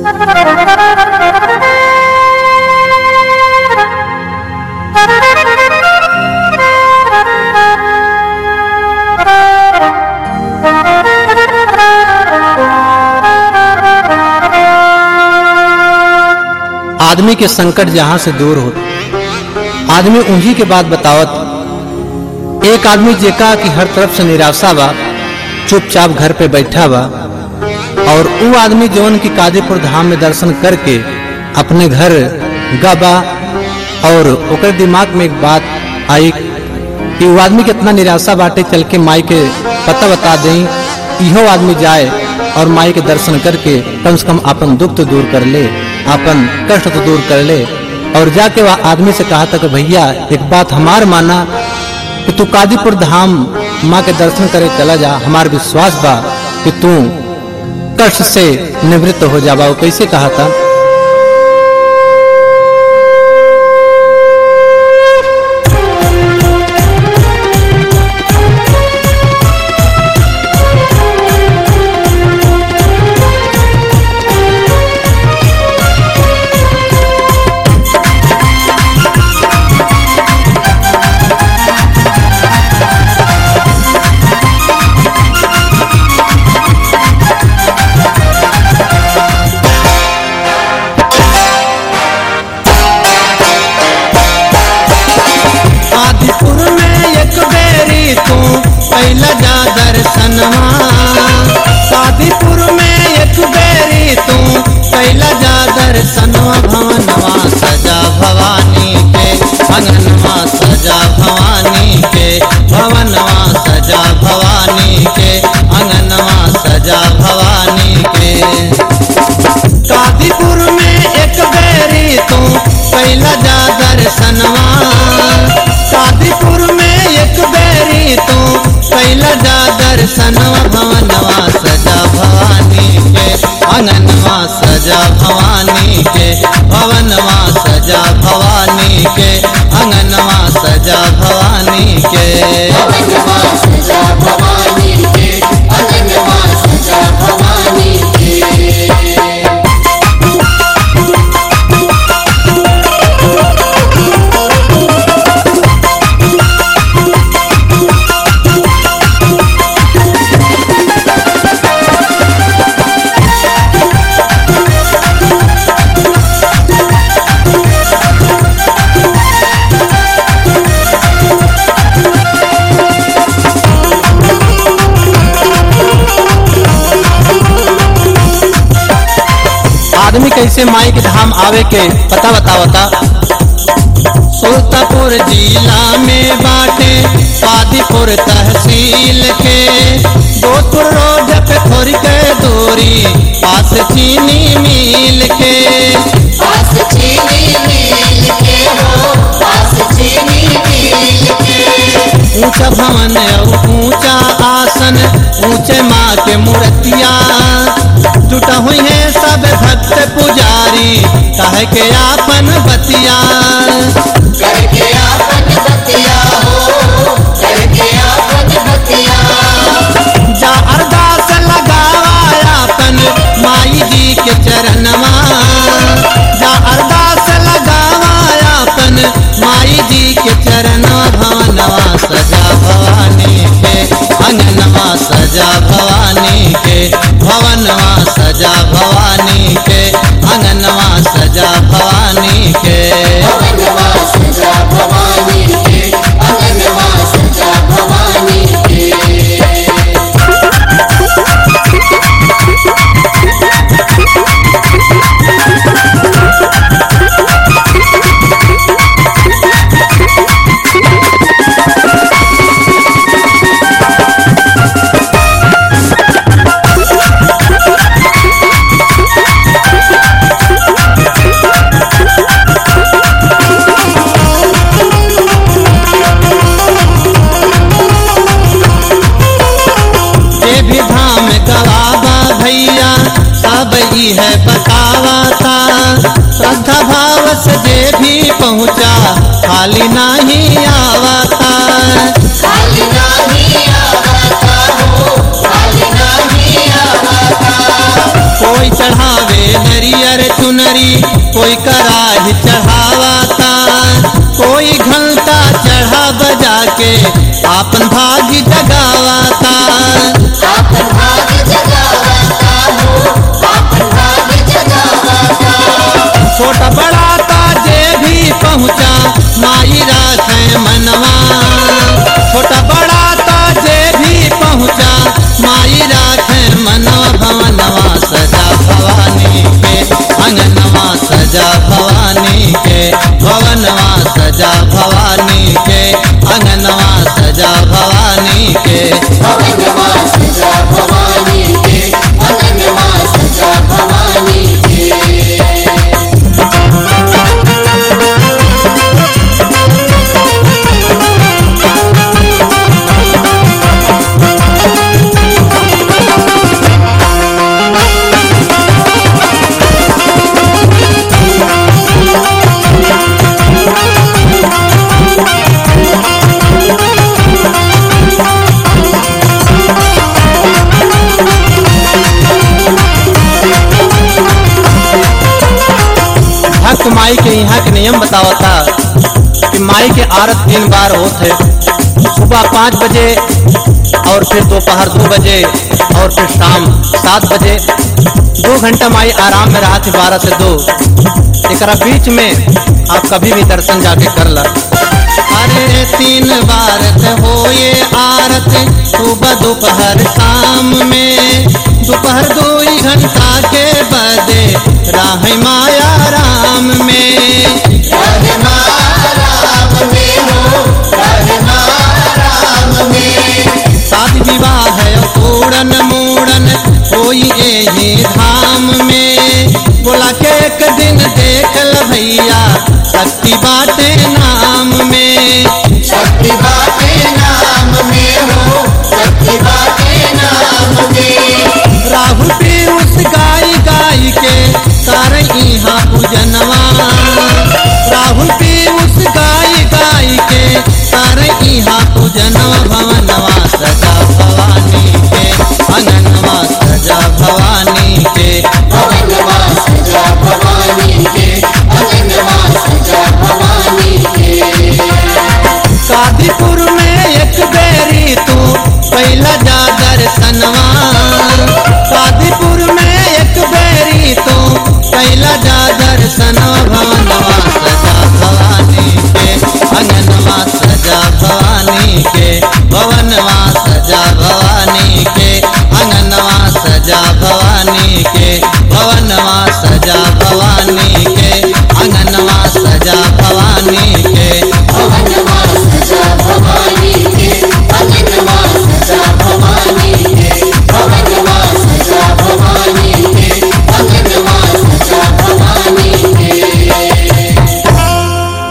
आदमी के संकट जहां से दूर हो आदमी उन्हीं के बात बतावत एक आदमी जेका कि हर तरफ से निराशा बा चुपचाप घर पे बैठा बा और वो आदमी जौन की कादीपुर धाम में दर्शन करके अपने घर गबा और ओकर दिमाग में एक बात आई कि वो आदमी के इतना निराशा बाटे चल के माई के पता बता दें इहो आदमी जाए और माई के दर्शन करके कम से कम अपन दुख तो दूर कर ले अपन कष्ट तो दूर कर ले और जाके वह आदमी से कहा था कि भैया एक बात हमार माना कि तू कादीपुर धाम माँ के दर्शन करे चला जा हमार विश्वास बा कि तू कष्ट से निवृत्त हो जाबा वो कैसे कहा था आदिपुर में एक बेरी तू पहला जा दर्शनवा आदिपुर में एक बेरी तू पहला जा दर्शनवा भवनवा सजा भवानी के अंगनवा सजा भवानी के भवनवा सजा भवानी के अंगनवा सजा भवानी के कादीपुर में एक बेरी तू पहला जा दर्शनवा कादीपुर में एक बेरी तू पहला जा दर्शनवा भवनवा सजा भवानी के अंगनवा सजा भवानी के भवनवा सजा भवानी के अंगनवा सजा भवानी के भवनवा सजा भवानी के अनन्यवा सजा भवानी के आदमी कैसे माई के धाम आवे के पता बतावता सुल्तापुर जिला में बाटे कादीपुर तहसील के गोपुर रोड पे थोड़ी के दूरी पास चीनी मिल के पास चीनी मिल के हो पास चीनी मिल के ऊंचा भवन और ऊंचा आसन ऊंचे माँ के मूर्तिया जुटा हुई है सब भक्त पुजारी कह के आपन बतिया करके आपन बतिया हो करके आपन बतिया जा अरदास लगावा अपन माई जी के चरणवा जा अरदास लगावा अपन माई जी के चरणवा भवनवा सजा भवानी के अंगनवा सजा भवानी के भवनवा सजा भवानी के अंगनवा सजा भवानी के भवनवा सजा भवानी के अनन्यवा सजा भवानी के ये भी धाम गवाबा भैया सब ही है बतावा था श्रद्धा भाव से जे भी पहुँचा खाली नहीं आवा था खाली नाही आवता हो खाली नाही आवता कोई चढ़ावे नरिया टंगरी कोई कराही चढ़ावाता कोई घंटा चढ़ा बजा के आपन भागी जगावाता आपन भाग जगावता हो आपन भाग जगावता छोटा बड़ा ता जे भी पहुँचा माई राखे मनवा छोटा बड़ा ता जे भी पहुँचा माई राखे मनवा भवनवा सजा भवानी के अंगनवा सजा भवानी के भवनवा सजा भवानी के अंगनवा सजा भवानी के भवनवा सजा भवानी के भवनवा सजा भवानी के भक्त माई के यहाँ के नियम बतावता कि माई के आरत तीन बार होते सुबह पाँच बजे और फिर दोपहर दो बजे और फिर शाम सात बजे दो घंटा माई आराम में रहा थी बारह से दो एकरा बीच में आप कभी भी दर्शन जाके कर ला अरे तीन बार त होए आरत सुबह दोपहर शाम में दोपहर दो ही घंटा के बदे राह माया राम में राम में हो राम में शादी विवाह पूरन मूड़न होई एही धाम में बोला के एक दिन देख ल भैया शक्ति बाटे नाम में शक्ति बाटे नाम में हो शक्ति बाटे नाम में राहुल पीयूष गाय गाय के कर यहाँ पूजनवा राहुल पीयूष गाय गाय के कर यहाँ पूजनवा भवनवा सजा भवानी के अंगनवा सजा भवानी के भवनवा सजा भवानी के भवनवा सजा भवानी के कादीपुर में एक बेरी तू पहला जा दर्शनवा कादीपुर में एक बेरी तू पहला जा दर्शनवा भवनवा सजा भवानी के अंगनवा सजा भवानी के भवनवा सजा भवानी के अंगनवा सजा भवानी के भवनवा सजा भवानी